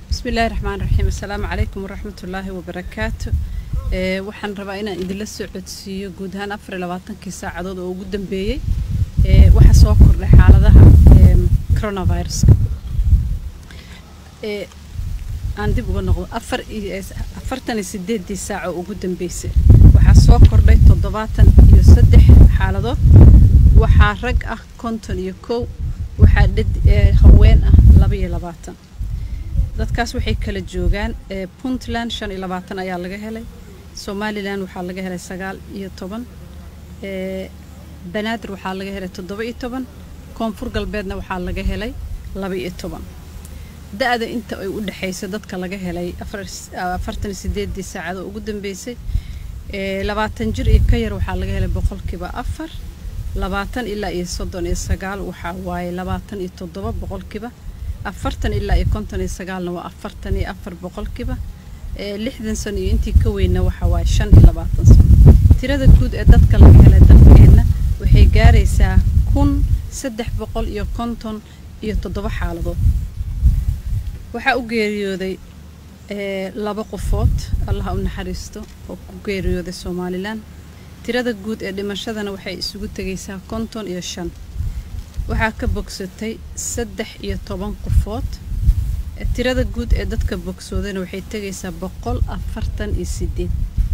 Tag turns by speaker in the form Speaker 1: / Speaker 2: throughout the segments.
Speaker 1: bismillahi raxmaan raxiim assalaamu calaykum waraxmatullaahi wabarakaatu ee waxaan rabaa inaan idinla soo codsiiyo guud ahaan afar iyo labaatankii saacadood oo ugu dambeeyey ee waxaa soo kordhay xaaladaha ee coronaviruska ee aan dib uga noqdo afar iyo afartan iyo sideedii saac oo ugu dambeysay waxaa soo kordhay toddobaatan iyo saddex xaaladood waxaa rag ah konton iyo kow waxaa dhad ee haween ah laba iyo labaatan dadkaas waxay kala joogaan ee puntland shan iyo labaatan ayaa laga helay somalilan waxaa laga helay sagaal iyo toban ee banaadir waxaa laga helay toddoba iyo toban koonfur galbeedna waxaa laga helay laba iyo toban da-da inta ay u dhexaysa dadka laga helay afartan iyo sideedii saacadoo ugu dambeysay ee labaatan jir iyo ka yar waxaa laga helay boqolkiiba afar labaatan ilaa iyo soddon iyo sagaal waxaa waaye labaatan iyo toddoba boqolkiiba afartan ilaa iyo konton iyo sagaalna waa afartan iyo afar boqolkiiba ee lixdan sano iyo intii ka weynna waxaa waaye shan iyo labaatan sano tirada guud ee dadka laga helay dalkeenna waxay gaaraysaa kun saddex boqol iyo konton iyo toddoba xaaladood waxaa u geeriyooday ee laba qofood allaha u naxariisto oo ku geeriyooday somalilan tirada guud ee dhimashadana waxay isugu tegaysaa konton iyo shan waxaa ka bogsatay saddex iyo toban qofood tirada guud ee dadka bogsoodana waxay tegaysaa boqol afartan iyo sideed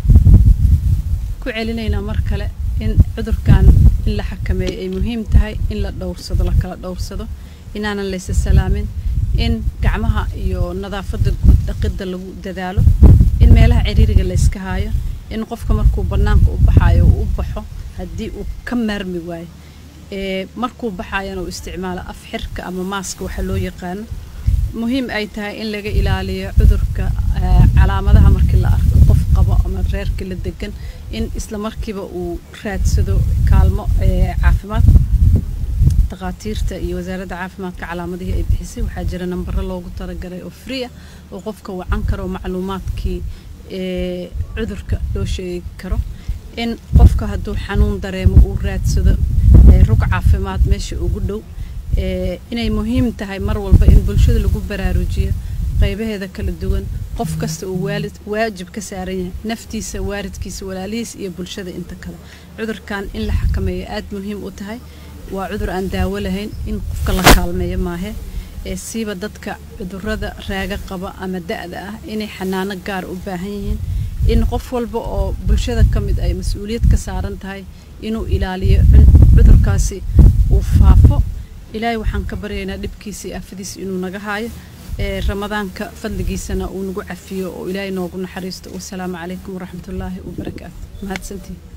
Speaker 1: ku celinaynaa mar kale in cudurkan in la xakameeyo ay muhiim tahay in la dhowrsado la kala dhowrsado inaanan laysa salaamin in gacmaha iyo nadaafadda guud dhaqidda lagu dadaalo in meelaha ciriiriga layska haayo in qofka markuu bannaanka u baxaayo uu u baxo haddii uu ka maarmi waayo ee markuu baxayana uu isticmaalo af xirka ama maaska waxa loo yaqaano muhiim ay tahay in laga ilaaliyo cudurka calaamadaha markii la arko qof qabo ama reerka la degan in isla markiiba uu raadsado kaalmo caafimaad dhakhaatiirta iyo wasaaradda caafimaadka calaamadihii ay bixisay waxaa jira nambaro loogu talagalay oo free ah oo qofka wacan karo macluumaadkii ee cudurka loo sheegi karo in qofka hadduu xanuun dareemo uu raadsado rug caafimaad meesha ugu dhow inay muhiim tahay mar walba in bulshada lagu baraarujiyo qaybaheeda kala duwan qof kasta uu waalid waajib ka saaran yahay naftiisa waalidkiisa walaalihiis iyo bulshada inta kale cudurkan in la xakameeyo aada muhiim u tahay waa cudur aan daawo lahayn in qofka la kaalmeeyo maahe ee siiba dadka cudurada raaga qaba ama da-da ah inay xanaano gaar u baahan yihiin in qof walba oo bulshada ka mid ay mas-uuliyad ka saaran tahay inuu ilaaliyo cudurkaasi uu faafo ilaahay waxaan ka baryaynaa dhibkiisa iyo aafadiisa inuu naga haayo ee ramadaanka fadligiisana uu nagu cafiyo oo ilaahay noogu naxariisto wasalaamu calaykum waraxmatullaahi wabarakaatu mahadsantiin